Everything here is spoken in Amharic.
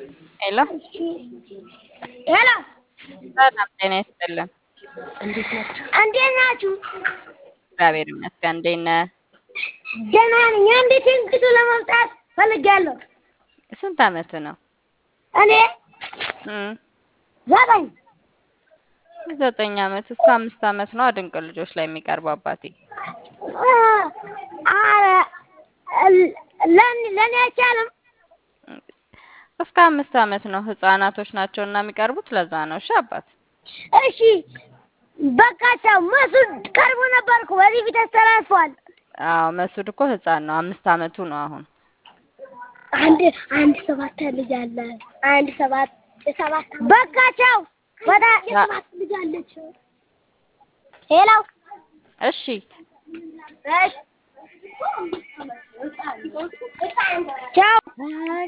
ሄሎ ሄሎ ሰላም ጤና ይስጥልን። እንዴት ናችሁ? እግዚአብሔር ይመስገን። እንዴት ነህ? ደህና ነኝ። እንዴት እንግዱ ለመምጣት ፈልጌያለሁ። ስንት አመት ነው? እኔ እም ዘጠኝ ዘጠኝ አመት እስከ አምስት አመት ነው ድንቅ ልጆች ላይ የሚቀርበው አባቴ። ኧረ ለእኔ ለእኔ አይቻልም። እስከ አምስት አመት ነው ህፃናቶች ናቸው እና የሚቀርቡት ለዛ ነው። እሺ አባት እሺ በቃ ቻው። መሱድ ቀርቦ ነበርኩ በዚህ ፊት ተላልፏል። አዎ መሱድ እኮ ህፃን ነው። አምስት አመቱ ነው አሁን። አንድ አንድ ሰባት ልጅ አለ። አንድ ሰባት ሰባት በቃ ቻው። ወደ የሰባት ልጅ አለች። ሄሎ እሺ እሺ ቻው።